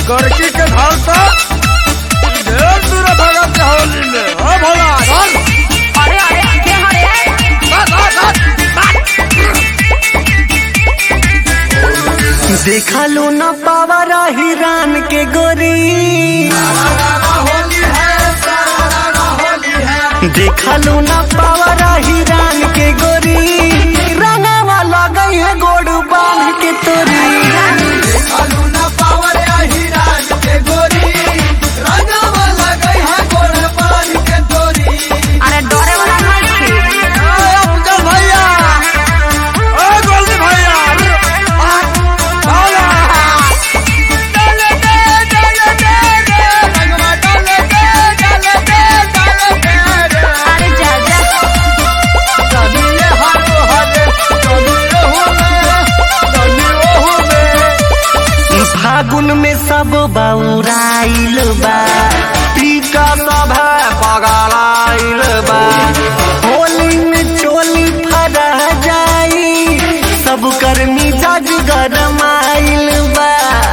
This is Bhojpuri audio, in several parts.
गोरकी के घर तो ढेर दूर भगत के होली में ओ भोला धर अरे अरे के हरे धर धर धर देखलू न पावरा हिरान के गोरी देखलू न पावरा हिरान के गोरी रंगवा लगई है गोड़ बांध के तोरी अरे डरे वाला नहीं छी ए अफजल भैया ए गोल्डी भैया आ, भोला डाले दे डाले दे दे रंगवा डाले दे डाले दे डाले दे रे। अरे जा जा कनिए हारो हरे कनिए होले कनिए होले फागुन में सब बौराइल बा टीका सब है पगलाइल बा होली में चोली फरा जाई सब कर्मी जज गरमाइल बा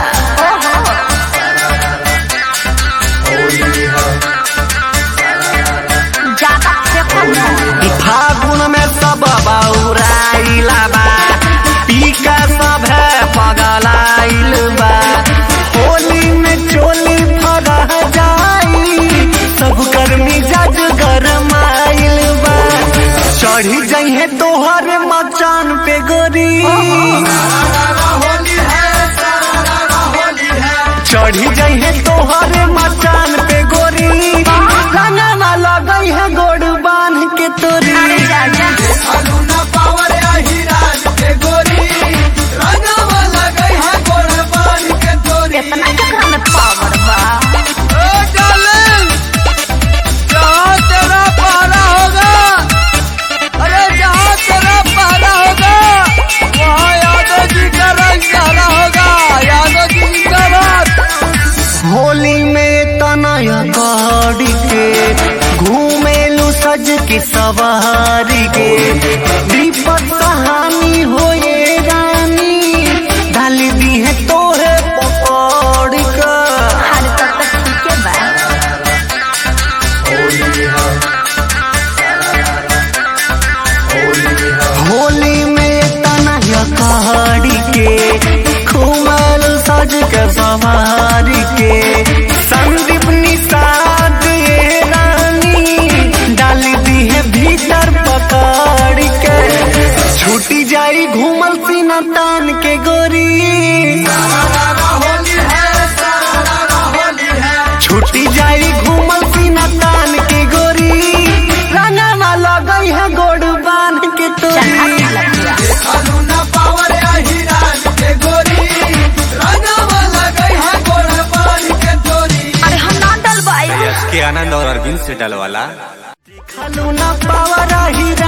ज्यादा देखो न फागुन में सब बौराइल बा टीका सब है पगलाइल बा होली में चोली फरा जाई सब कर्मी जज गरमाइल बा चढ़ी जइहे तोहर मचान पे गोरी चढ़ी जइहे तोहर मचान पे गोरी रंगवा लगई है गोड़ बांध के तोरी अरे जा जा इतना केकरा में पावर बा ए डार्लिंग जहाँ तेरा पहरा होगा अरे जहाँ तेरा पहरा होगा वहाँ यादव जी का रंग सहरा होगा यादव जी जिंदाबाद होली में तनया गाड़ी के घूमेलू सज के सवारी के दीपक कहानी हो ये रानी डाल दी है तोहे पकड़ का अरे तब तक ठीक है बा होली में तनया गाड़ी के घूमेलू सज के सवारी के संदीप निषाद ये रानी डाल दी है भीतर पकड़ के छूटी जाई घूमल सीना तान के गोरी छूटी जाई घूमल सीना तान के गोरी रंगवा लगई है गोड़ बांध के चल तोरी अच्छा लग गया अरे हम ना डलवाई यश के आनंद और अरविंद से डलवाला खलू ना पावरा हीरा